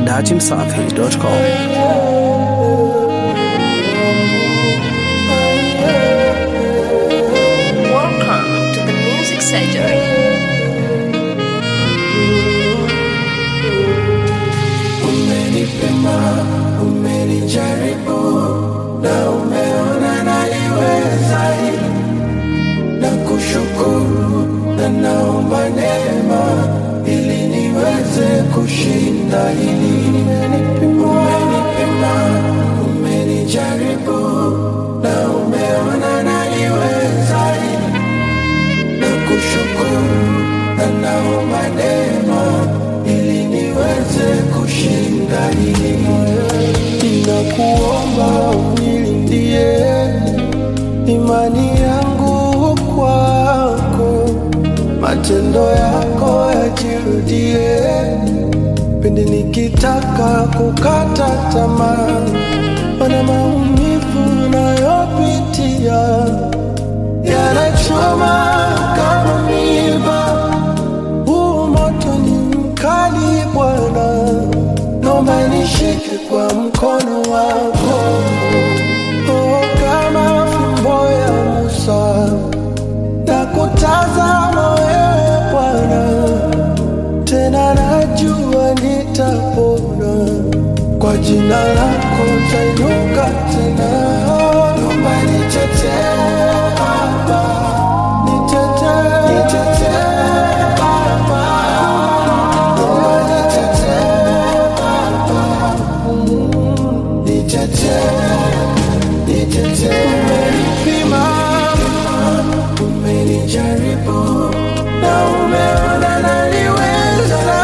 dachimsafi.com. Welcome to the Music Surgery. Umenipima, umenijaribu na umeona naliweza hili na kushukuru na naomba neema ili niweze kushinda hili. Umenipima, umenijaribu na umeona naliweza hili na kushukuru na naomba neema ili niweze kushinda hili. Ninakuomba unilindie imani yangu kwako, matendo yako yajirudie pindi nikitaka kukata tamaa, mana maumivu nayopitia yanachoma kama miba. Huu moto ni mkali Bwana, naomba nishike kwa mkono wako. Oh, kama fimbo ya Musa na kutazama wewe Bwana, tena najua nitapona kwa jina lako tainuka tena. Naomba nitetee Baba, nitetee, nitetee Baba, naomba nitetee Baba, Mm, nitetee, nitetee. Umenipima, umenijaribu na umeona naliweza.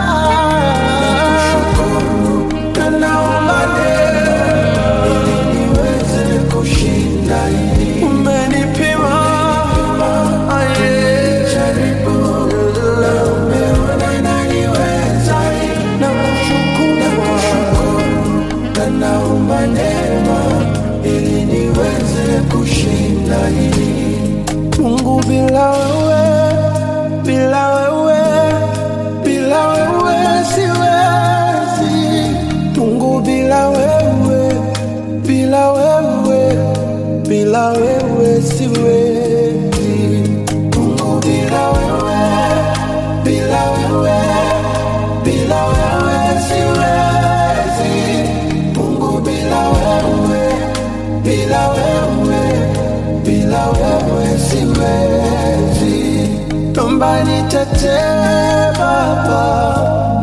Nakushukuru na naomba neema ili niweze kushinda hili. Umenipima, umenijaribu na umeona naliweza hili. Nakushukuru na naomba neema ili niweze kushinda hili. Mungu bila wewe, bila wewe, bila wewe siwezi. Mungu bila wewe, bila wewe, bila wewe siwezi. Mungu bila wewe, bila wewe, bila wewe siwezi. Mungu bila wewe, bila wewe, bila wewe siwezi. Naomba nitetee Baba,